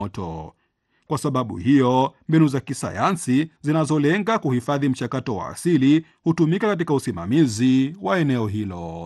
moto. Kwa sababu hiyo, mbinu za kisayansi zinazolenga kuhifadhi mchakato wa asili hutumika katika usimamizi wa eneo hilo.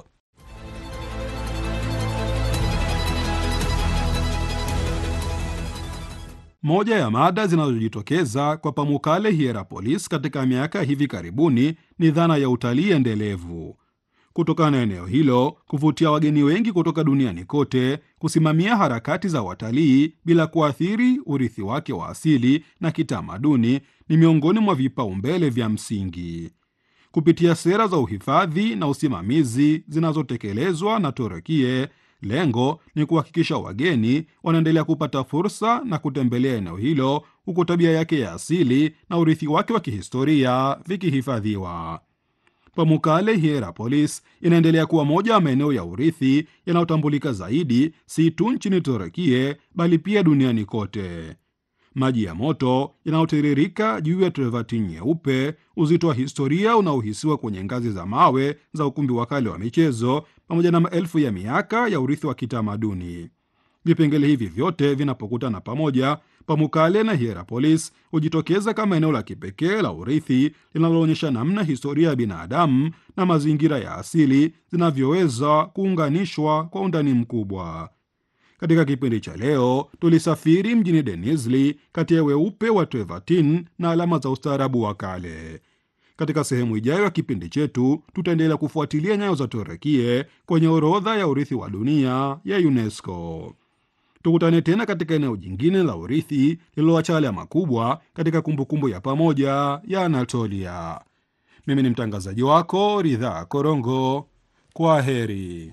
Moja ya mada zinazojitokeza kwa Pamukkale Hierapolis katika miaka ya hivi karibuni ni dhana ya utalii endelevu. Kutokana na eneo hilo kuvutia wageni wengi kutoka duniani kote, kusimamia harakati za watalii bila kuathiri urithi wake wa asili na kitamaduni ni miongoni mwa vipaumbele vya msingi. Kupitia sera za uhifadhi na usimamizi zinazotekelezwa na Turukie, lengo ni kuhakikisha wageni wanaendelea kupata fursa na kutembelea eneo hilo huku tabia yake ya asili na urithi wake wa kihistoria vikihifadhiwa. Pamukkale Hierapolis inaendelea kuwa moja ya maeneo ya urithi yanayotambulika zaidi si tu nchini Turukie bali pia duniani kote. Maji ya moto yanayotiririka juu ya Trevertin nyeupe, uzito wa historia unaohisiwa kwenye ngazi za mawe za ukumbi wa kale wa michezo, pamoja na maelfu ya miaka ya urithi wa kitamaduni. Vipengele hivi vyote vinapokutana pamoja, Pamukkale na Hierapolis hujitokeza kama eneo la kipekee la urithi linaloonyesha namna historia ya binadamu na mazingira ya asili zinavyoweza kuunganishwa kwa undani mkubwa. Katika kipindi cha leo tulisafiri mjini Denizli kati ya weupe wa Trevertin na alama za ustaarabu wa kale. Katika sehemu ijayo ya kipindi chetu tutaendelea kufuatilia nyayo za Turukie kwenye orodha ya urithi wa dunia ya UNESCO. Tukutane tena katika eneo jingine la urithi lililoacha alama kubwa katika kumbukumbu ya pamoja ya Anatolia. Mimi ni mtangazaji wako Ridhaa Korongo. Kwa heri.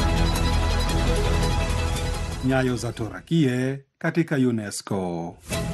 Nyayo za Turukie katika UNESCO.